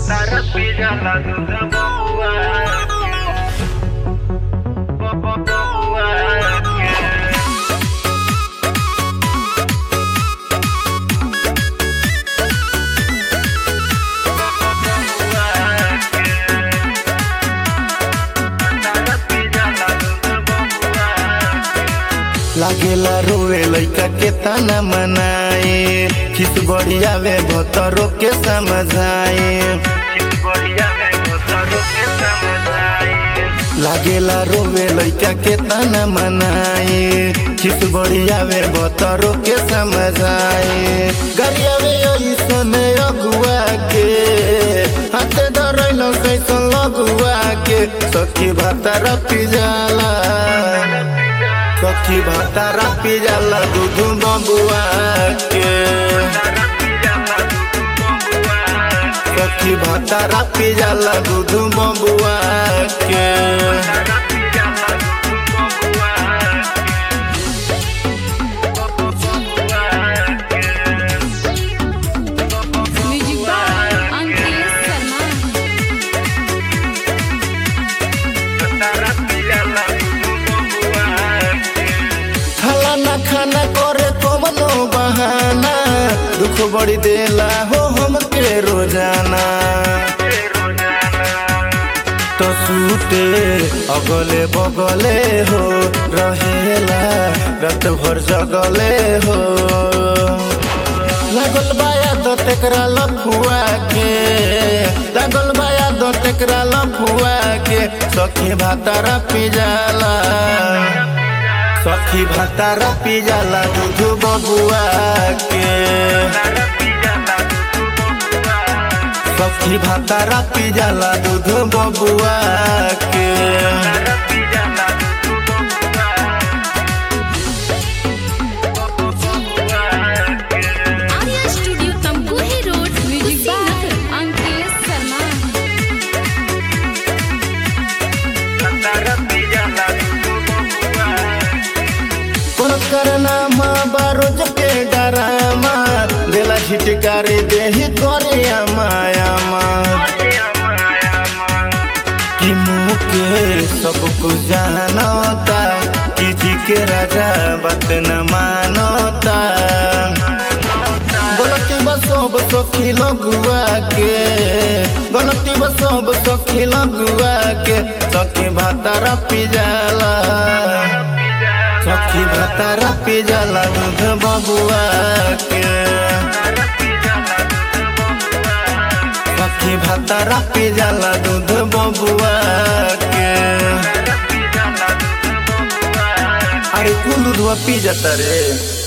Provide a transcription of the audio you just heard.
Taras pilla la duda boba लागेला रोवे लइका के तना मनाए खिस बढ़िया वे भतरो के समझाए लागेला रोवे लइका के तना मनाए खिस बढ़िया वे भतरो के समझाए गरिया वे ऐसन अगुआ के हाथे धरैल कैसन लगुआ के सखी भातार पिजाला सखी भातारा पिजाला दूध बबुआ के सखी भातारा पिजाला दूध बबुआ के म्यूजिक बाय अंकित शर्मा खाला ना खाना करे कवनो बहाना दुख बड़ी देला हो हमके रोजाना तो सूते अगले बगले हो रहेला रात भर जगले हो लागल बाया दो तेकरा लफुआ के लागल बाया दो तेकरा लफुआ के सखी भातारा पिजाला सखी भातारा पिजाला दूध बबुआ के सखी भातारा पिजाला दूध बबुआ के Arya studio Tamkuhi road music by Ankit Sharma कोनो करना माँ बारोज के डरामा देला झिटकारे देही करे माया माँ कि मुँह के सब कुछ जानता कि जी के राजा बात न मानता गलती बसब सखी लगुआ के गलती बसब सखी लगुआ के सखी भातारा पिजाला सखी भातारा पिजाला दूध बबुआ के सखी भातारा पिजाला दूध बबुआ के अरे कुल दूधवा पी जाता रे